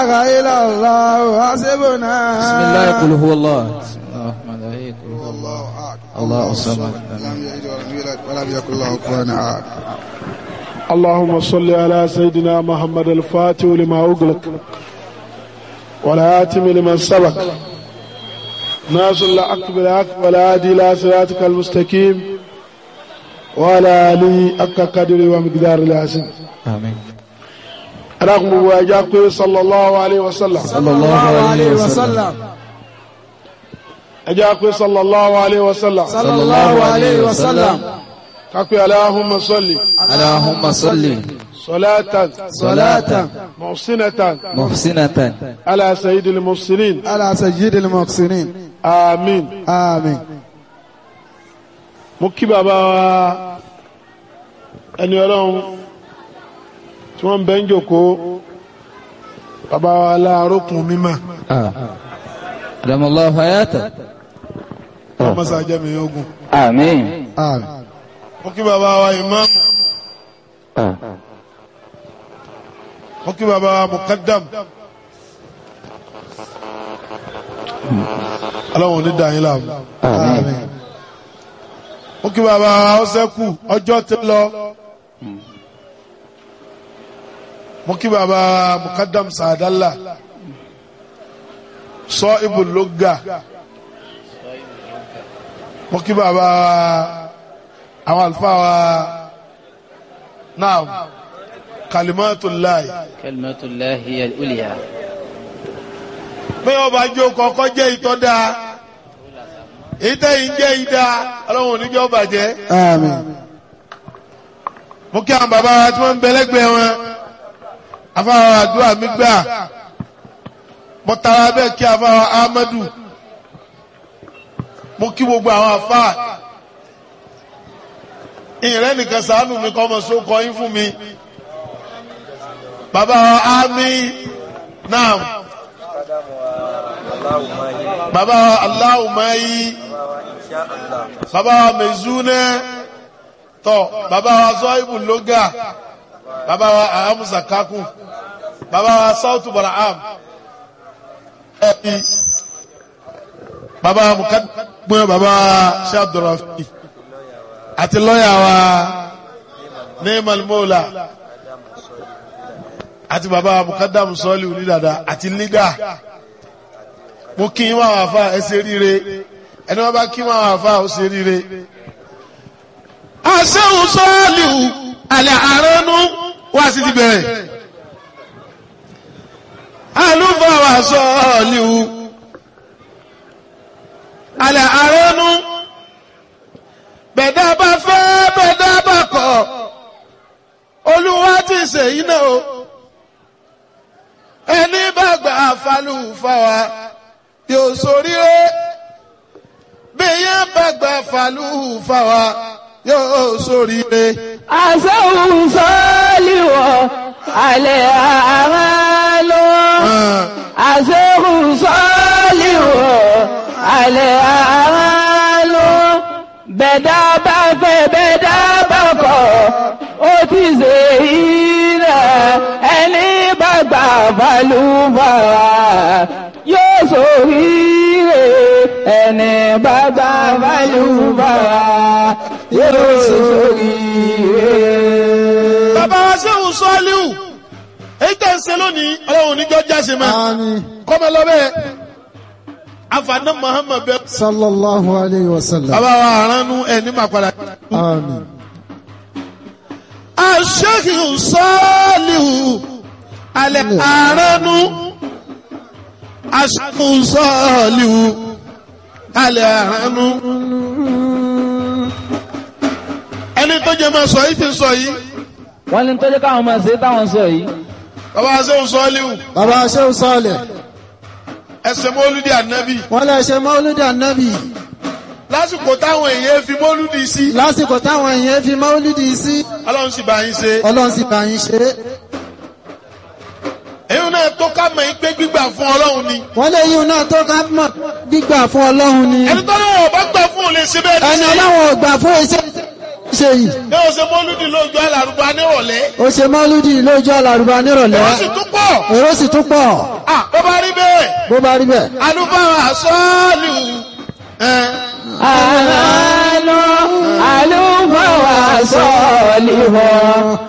إله إلا الله حسبنا بسم الله قل هو الله بسم الله الرحمن الرحيم قل هو الله الله أحد الله الصمد لم يلد ولم يولد ولم يكن له كفوا أحد اللهم صل على سيدنا محمد الفاتح لما أغلق والآتم لمن سبق ناصر الحق بالحق والهادي إلى صراطك المستقيم وعلى آله حق قدره ومقدار العظيم آمين رغم واجاكم صلى الله عليه وسلم صلى الله عليه وسلم أجاكم صلى الله عليه وسلم صلى الله عليه وسلم كاكو اللهم صل اللهم صل صلاة صلاة محسنة محسنة على سيد المرسلين على سيد المحسنين آمين آمين mo kí bàbá wa ẹni ọlọ́run tí wọ́n ń bẹ́ ń jòkó bàbá wa láàrókùn mímọ́ آه. أدام الله حياته ọmọọsá jẹ́mi ogun آمين آمين mo kí bàbá wa ìmáàmù آه. mo kí bàbá wa mùkádàm ọlọ́run ò ní dà yín láàmú آمين mo kí bàbá wa ọsẹ́kù ọjọ́ ti lọ mo kí bàbá wa mùkádàm sàdálà sọ ibùlógà mo kí bàbá wa àwọn àlùfáà wa náà kalimatullahi كلمة الله هي الأولياء bí wọn bá jó kọkọ jẹ ìtọ́ dáa ìtẹ̀yìn jẹ́ ìdá ọlọ́run oníjọ́ bàjẹ́ آمين mo kí àwọn bàbá wa tí wọ́n ń bẹ lẹ́gbẹ̀ẹ́ wọn afáwọn àdúrà mi gbà mo tara bẹ́ẹ̀ kí afáwọn Ahmadu mo kí gbogbo àwọn afá ìrẹ́ nìkan sàánù mi kọ́ ọmọ sókọ yín fún mi bàbá wa ámì náà bàbá wa aláwùmáyí bàbá wa mẹ̀zúnẹ́ tọ bàbá wa zọ́ìbù lóga bàbá wa ahamusa kakun bàbá wa sautu baraham ẹbí bàbá wa mukadumẹ bàbá wa shabdurafi àti lọ́yà wa neemal mola àti bàbá wa mukadamu sọ́ọ̀lì onídàdà àti lídà mo kí n máa wà fà ẹ ṣe ríire ẹni wọn bá kí n máa wà fà ó ṣe ríire aṣẹ́hùn sọ́ọ̀lìhù alẹ́ àránú wá sí ti bẹ̀rẹ̀ alúfàwà sọ́ọ̀lìhù alẹ́ àránú bẹ̀dá bá fẹ́ bẹ̀dá bá kọ̀ olúwa ti ṣèyí náà o ẹni bá gbà falúfàwà yóò ṣoríire bí yẹn bá gbà falúfàwà yóò ṣoríire. àṣẹ́hùn sọ́ọ́lìwọ̀ alẹ́ àmà lọ. àṣẹ́hùn sọ́ọ́lìwọ̀ alẹ́ àmà lọ. bẹ̀dá bá fẹ́ bẹ̀dá bá kọ̀ ó ti ṣe ìrẹ̀ ẹni bá gbà balùbàrà yóò ṣoríire ẹni bá gbà balùbàrà yóò ṣoríire. bàbá wa sẹ́wọ̀n sọ́ọ́líwù èyí tẹ̀ ń ṣe lónìí ọlọ́run níjọ́ jáse mọ́ آمين kọ́mọ lọ́bẹ̀ afaná muhammed bẹ. صلى الله عليه وسلم bàbá wa aránú ẹ̀ ní màkàrà. آمين aṣẹ́kì sọ́ọ́líwù alẹ́ aránú aṣẹ́kì sọ́ọ́líwù alẹ́ aránú. ẹni tó jẹ́ máa sọ yìí ti sọ yìí wọ́n ní tọ́jú káwọn máa ṣe táwọn sọ yìí. bàbá wa sẹ́wọ̀n sọ́ọ́líwù bàbá Shehu Saleh ẹsẹ̀ mọ́lúdì ànábì wọ́n lè ṣe mọ́lúdì ànábì lásìkò táwọn èèyàn fi mọ́lúdì sí lásìkò táwọn èèyàn fi mọ́lúdì sí ọlọ́run sì bá yín ṣe ọlọ́run sì bá yín ṣe é èyí náà tó ká mọ̀ yín pé gbígbà fún ọlọ́run ni wọ́n lè yíun náà tó ká mọ̀ gbígbà fún ọlọ́run ni ẹni tó lọ́wọ́ ọba gbà fún òun lè ṣe bẹ́ẹ̀ ẹni ní ọlọ́run ò gbà fún iṣẹ́ ṣe yìí ní o ṣe mọ́lúdì lójú alárùbá nírọ̀lẹ́ ó ṣe mọ́lúdì lójú àlàrúbá nírọ̀lẹ́ èrò sì tún pọ̀ èrò sì tún pọ̀ ah bó bá rí bẹ́ẹ̀ bó bá rí bẹ́ẹ̀. alúfáà sọ́ọ̀lù ẹ̀ àlọ́ àlùfáà sọ̀lì wọ̀